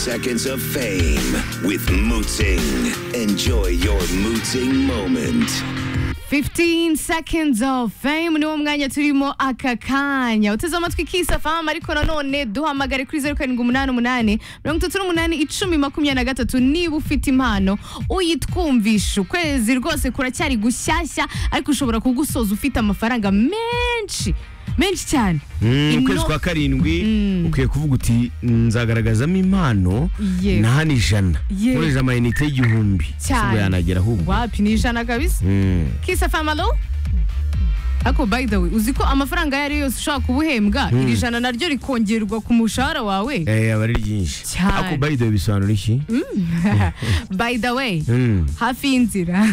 seconds of fame with Mooting. Enjoy your Mooting moment. 15 seconds of fame niwo mwanya turimo aka kanya uteze amatwi kisafam ariko nanone duhamagare kuri 0788 388 niba ufite impano uyitwumvisha ukwezi rwose kuracyari gushyashya ariko ushobora kugusoza ufite amafaranga menshi menshi cyane Mm, Ino- ukwezi kwa karindwi ukwiye kuvuga uti nzagaragazamo impano Yewe. nahana ijana Yewe. nkoresha amayinite y'igihumbi cyane ubwo yanagera ahubwo wapi ni ijana kabisa Mm. kisafam alo ako by the way uzi ko amafaranga ayo ari yo yose ushobora kuba uhembwa iri jana naryo rikongerwa ku mushahara wawe Eh, aba ari ryinshi Cyane. ako bayidoye bisobanura iki by the way Mm. hafi y'inzira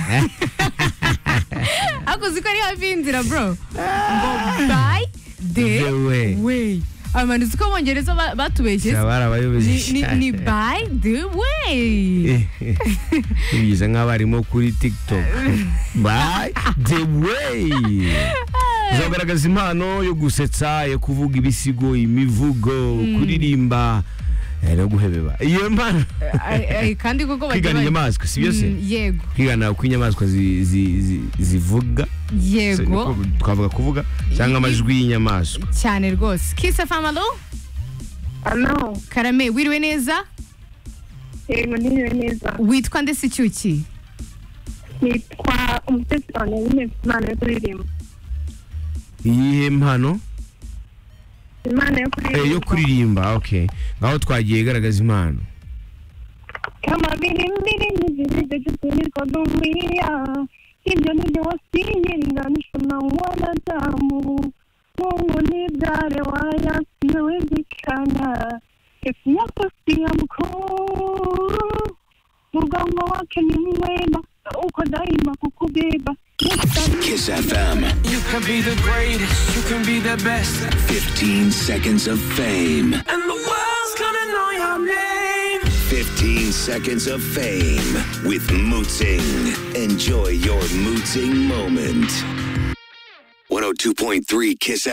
akuzi ko ari hafi y'inzira bro ngo by the The way. way abantu uzi ko abongereza ba- batubeshye Aba ari abayobozi Ni- ni- ni by the way bigize nk'abarimu kuri tiktok by the way uzagaragaza impano yo gusetsa yo kuvuga ibisigo imivugo kuririmba eh, no guhebeba iyo mpano Ay- ay, kandi koko bagira kwigana bati- inyamaswa si byo se Mm, yego kwigana uko inyamaswa zi- zi- zi- zivuga Se- yego niko twavuga kuvuga cyangwa amajwi y'inyamaswa cyane rwose kisa famalo Ano, karame wiriwe neza yego niwe neza. witwa ndetse icyuki Nitwa umutesi wanjye nyine mfite impano yo kuririmba. iyihe mpano Impano yo Eh, yo kuririmba. kuririmba okay ngaho twagiye garagaza impano Kama vile mbingu zilivyofunikwa dunia, hivyo ndivyo wasilinganishwa na wanadamu. Mungu ni dare wala siyowezekana, kesi yako si ya mkuu, mgongo wake ni mwema, na uko daima kukubeba. Yesu Kiss FM. You can be the greatest, you can be the best, 15 seconds of fame. and the world's gonna know your name. 15 seconds of fame with Mooting. Enjoy your Mooting moment. 102.3 Kiss